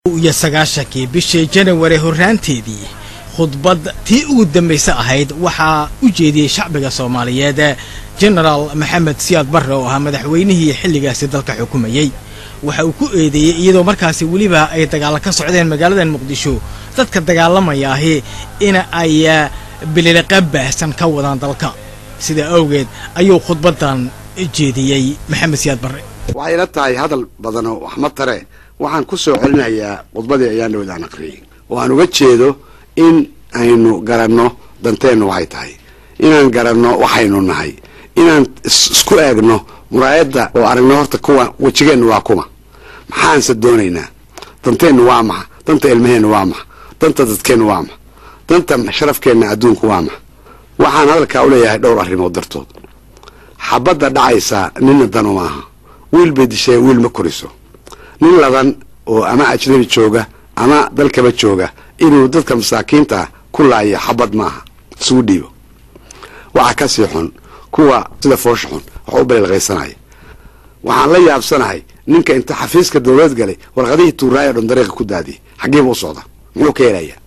iyo sagaashankii bishii janawari horraanteedii khudbad tii ugu dambayse ahayd waxaa u jeediyey shacbiga soomaaliyeed jenaraal maxamed siyaad barre oo ahaa madaxweynihii xilligaasi dalka xukumayey waxa uu ku eedeeyey iyadoo markaasi weliba ay dagaalla ka socdeen magaaladan muqdisho dadka dagaalamaya ahi in ay bililiqa baahsan ka wadaan dalka sidaa awgeed ayuu khudbaddan jeediyey maxamed siyaad barre waxay ila tahay hadal badanoo wax ma tare waxaan ku soo celinayaa khudbadii ayaan dhawad aan aqriyey oo aan uga jeedo in aynu garanno danteennu waxay tahay inaan garanno waxaynu nahay inaan isku eegno muraayadda oo aragno horta kuwa wejigeennu waa kuma maxaanse doonaynaa danteennu waa maxa danta ilmaheennu waa maxa danta dadkeennu waa maxa danta sharafkeenna adduunku waa maxa waxaan hadalkaa u leeyahay dhowr arrimood dartood xabadda dhacaysaa ninna danu maaha wiil bay dishee wiil ma koriso nin ladan oo ama ajnabi jooga ama dalkaba jooga inuu dadka masaakiinta ku laayo xabad maaha isugu dhiibo waxaa ka sii xun kuwa sida foosha xun wax u baleelqaysanaya waxaan la yaabsanahay ninka inta xafiiska dowlad galay warqadihii tuuraay o dhan dariiqa ku daadiyay xaggiiba u socda muxuu ka helaya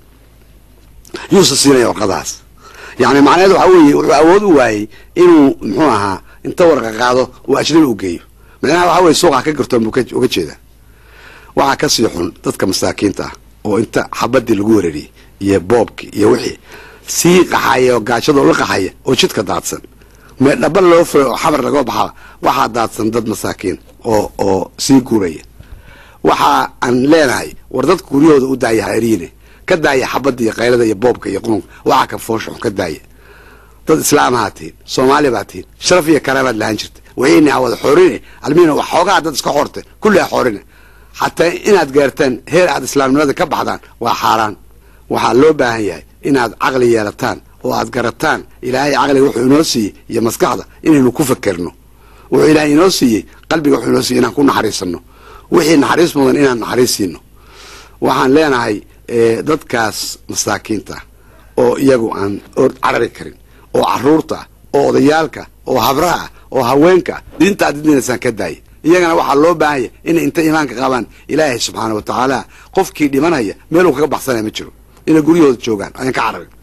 yuusa siinaya warqadahaas yacni macnaheed waxaa weeye wuxuu awood u waayey inuu muxuu ahaa inta warqa qaado uu ajnabi u geeyo macnaha waxaa weye suuqa ka gartoon buu uga jeedaa waxaa ka sii xun dadka masaakiinta ah oo inta xabadii lagu weerariyey iyo boobkii iyo wixii sii qaxaya oo gaajadoo la qaxaya oo jidka daadsan mee dhaba loo furay oo xabar laga baxaa waxaa daadsan dad masaakiin oo oo sii guuraya waxa aan leenahay war dadka guryahooda u daaya haeriine ka daaya xabadda iyo qaylada iyo boobka iyo qununka waxaa ka foosha xun ka daaya dad islaamahaa tihin soomaali baa tihin sharaf iyo karaabaad lahaan jirta wayna wada xoorine almiina wax xoogaa dad iska xoorte kulli a xoorine xataa inaad gaartaan heer aad islaamnimada ka baxdaan waa xaaraan waxaa loo baahan yahay inaad caqli yeelataan oo aad garataan ilaahay caqliga wuxuu inoo siiyey iyo maskaxda inaynu ku fakerno wuxuu ilaahay inoo siiyey qalbiga wuxuu inoo siiyey inaan ku naxariisano wixii naxariis mudan inaan naxariis siino waxaan leenahay dadkaas masaakiinta oo iyagu aan carari karin oo caruurta oo odayaalka oo habraha oo haweenka diinta aad didinaysaan ka daaya iyagana waxaa loo baahanya inay inta iimaanka qabaan ilaahay subxaana wa tacaala qofkii dhimanaya meeluu kaga baxsanaya ma jiro inay guryahooda joogaan ayaan ka cararin